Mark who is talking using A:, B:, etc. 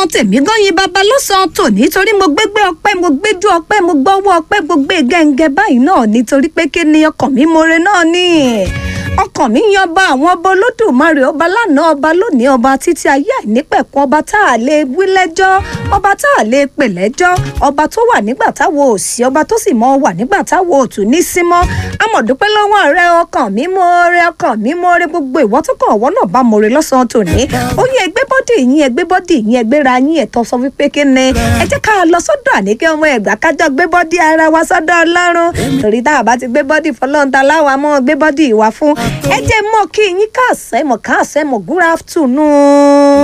A: ọkàn tèmi gan yin bàbá lọ́sàn-án tò nítorí mo gbégbé ọpẹ́ mo gbéjú ọpẹ́ mo gbọ́wọ́ ọpẹ́ mo gbé gẹ́ngẹ́ báyìí náà nítorí pé kí ni ọkàn mi more náà ni ọkàn mi yan ọba àwọn ọba olódùmarè ọba lánàá ọba lónìí ọba títí ayé àìnípẹ̀kun ọba tá a lè wí lẹ́jọ́ ọba tá a lè pè lẹ́jọ́ ọba tó wà nígbà táwo ò sí ọba tó sì mọ wà nígbà táwo ò tún ní sí mọ́ amọ̀dúpẹ́ lọ́wọ́ rẹ ọkàn mi more ọkàn mi more gbogbo ìwọ́ tó kàn ọ̀wọ́ náà bá more lọ́sàn-án tòní ó yẹ ẹgbẹ́ bọ́dì yín ẹgbẹ́ bọ́dì yín ẹgbẹ́ra yín ẹ̀tọ́ sọ wípé kí ni ẹ jẹ́ ká lọ sọ́dọ̀ àníkẹ́ ọmọ ẹ̀gbá kájọ gbé bọ́dì ara wa sọ́dọ̀ ọlọ́run torí tá a bá ti gbé bọ́dì fọlọ́ǹta láwa mọ́ gbé bọ́dì ìwà fún ẹ jẹ́ mọ́ kí yín káàsẹ́ mọ̀ káàsẹ́ mọ̀ good afternoon.